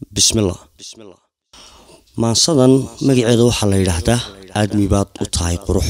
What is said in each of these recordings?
bismillah maansadan magaceeda waxaa la yidhaahdaa aadmi baad u tahay qurux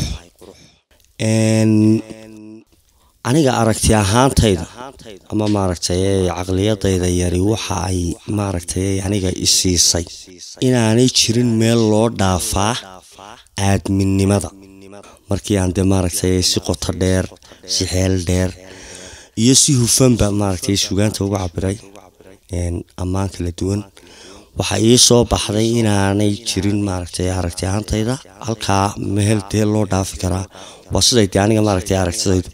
aniga aragti ahaantayda ama maaragtay caqliyadayda yari waxa ay maaragtay aniga isiisay inaanay jirin meel loo dhaafaa aadminimada markii aan dee maaragtay si qoto dheer si xeel dheer iyo si hufanba maaragtay sugaanta uga cabiray ammaan kala duwan waxaa ii soo baxday inaanay jirin maaragtay aragti ahaantayda halkaa meel dee loo dhaafi karaa waa siday dee aniga maaragtay aragtidaydu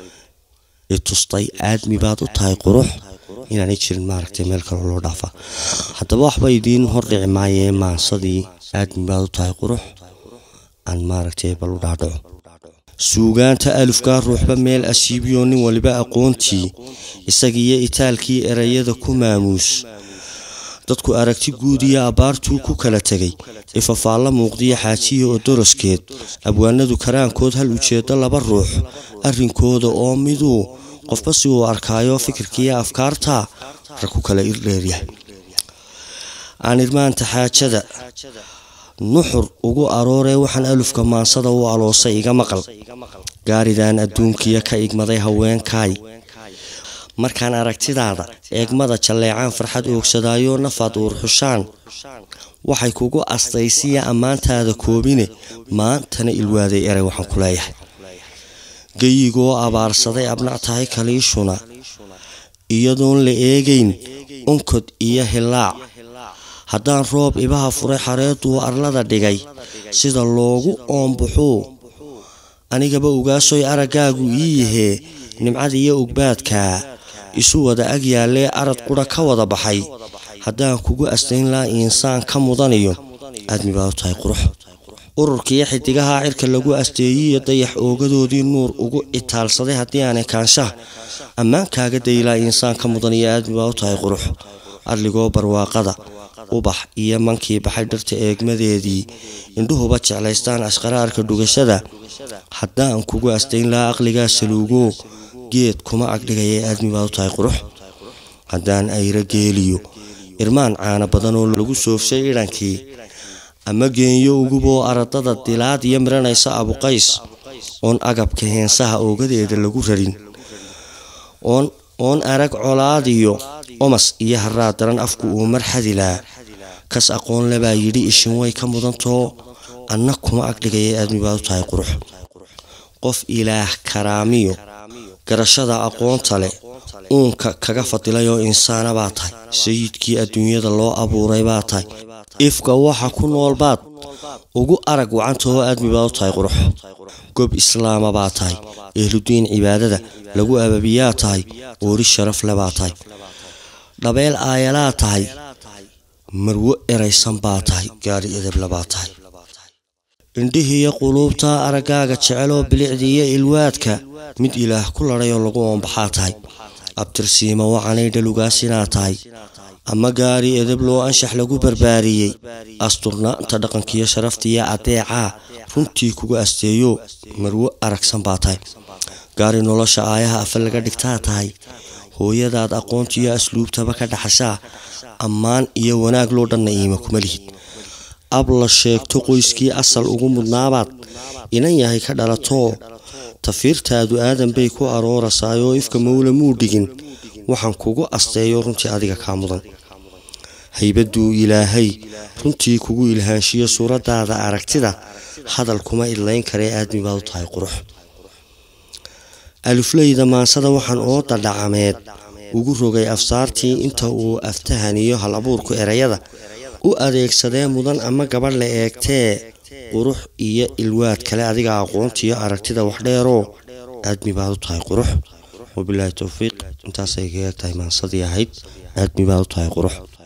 i tustay aadmi baad u tahay qurux inaanay jirin maaragtay meel kaloo loo dhaafa haddaba waxba idiin hordhici maayee maansadii aadmi baad u tahay qurux aan maaragtay bal u dhaadhaco suugaanta alufkaa ruuxba meel asiibiyo nin waliba aqoontii isagiiyo itaalkii erayada ku maamuus dadku aragti guud iyo abbaartuu ku kala tegay ifafaalla muuqdiyo xaajiya oo doroskeed abwaanadu karaankood hal ujeeddo laba ruux arrinkooda oo miduu qofba si uu arkaayo fikirkiiyo afkaarta rag ku kala irdheeryahay aan irmaanta xaajada nuxur ugu arooree waxaan alufka maansada u aloosay iga maqal gaaridan adduunkiya ka igmaday haweenkaay markaan aragtidaada eegmada jalleecaan farxad oogsadaayo nafaad uur xushaan waxay kugu astaysiya ammaantaada koobine maantana ilwaaday eray waxaan ku leeyahay geyigoo abaarsaday abnac tahay kaliishuna iyadoon la eegayn unkod iyo hilaac haddaan roob ibaha furay xareeduu arlada dhigay sida loogu oombuxuu anigaba ogaasoy araggaagu ii yahee nimcada iyo ogbaadkaa isu wada ag yaallee arad qudha ka wada baxay haddaan kugu astayn laa insaan ka mudaniyo aadmi baad u tahay qurux ururkiiyo xidigaha cirka lagu asteeyiyo dayax oogadoodii nuur ugu itaalsaday haddii aanay kaanshaha ammaankaaga daylaa insaan ka mudaniyo aadmi baad u tahay qurux adligoo barwaaqada ubax iyo mankii baxay dhirta eegmadeedii indhuhuba jeclaystaan ashqaraarka dhugashada haddaan kugu astayn laa aqligaa saluugo geed kuma agdhigaya aadmi baad u tahay qurux haddaan ayra geeliyo irmaan caana badan oo lagu soofshay idhankii ama geenyo uguboo aradada dilaad iyo miranaysa abuqays oon agabka heensaha oogadeeda lagu rarin oon arag colaadiyo omas iyo haraa daran afku uu marxadilaa kas aqoon lebaa yidhi ishin way ka mudantoo anna kuma agdhigaya aadmi baad u tahay qurux qof ilaah karaamiyo garashada aqoonta leh uunka kaga fadilayoo insaana baa tahay sayidkii adduunyada loo abuuray baa tahay ifka waxa ku nool baad ugu arag wacantahoo aadmi baad u tahay qurux gob islaama baa tahay ehludiin cibaadada lagu ababiyaa tahay oori sharaf le baa tahay dhabeel aayalaa tahay marwo eraysan baa tahay gaari edeble baa tahay indhihiiyo quluubtaa araggaaga jeceloo bilicdiiyo ilwaadka mid ilaah ku ladhay oo lagu oombaxaa tahay abtirsiima wacanay dhalugaasinaa tahay ama gaari edeb loo anshax lagu barbaariyey asturnaanta dhaqankiiyo sharaftiiyo adeecaa runtii kugu asteeyo marwo aragsan baa tahay gaari nolosha aayaha afa laga dhigtaa tahay hooyadaad aqoontiiyo asluubtaba ka dhaxashaa ammaan iyo wanaag loo dhanna iima kuma lihid ab la sheegto qoyskii asal ugu mudnaabaad inan yahay ka dhalatoo tafiirtaadu aadan bay ku aroorasaayoo ifka mawla muu dhigin waxaan kugu asteeyo runtii adiga kaa mudan haybaduu ilaahay runtii kugu ilhaanshiyo suuraddaada aragtida hadal kuma idlayn karee aadmi baad u tahay qurux alufleyda maansada waxaan oo dadhacameed ugu rogay afsaartii inta uu aftahaniyo hal abuurku erayada u adeegsadee mudan ama gabadh la eegtee qurux iyo ilwaad kale adiga aqoontiiyo aragtida waxdheeroo aadmi baad u tahay qurux wabilaahi towfiiq intaasay kaga tahay maansadii ahayd aadmi baad u tahay qurux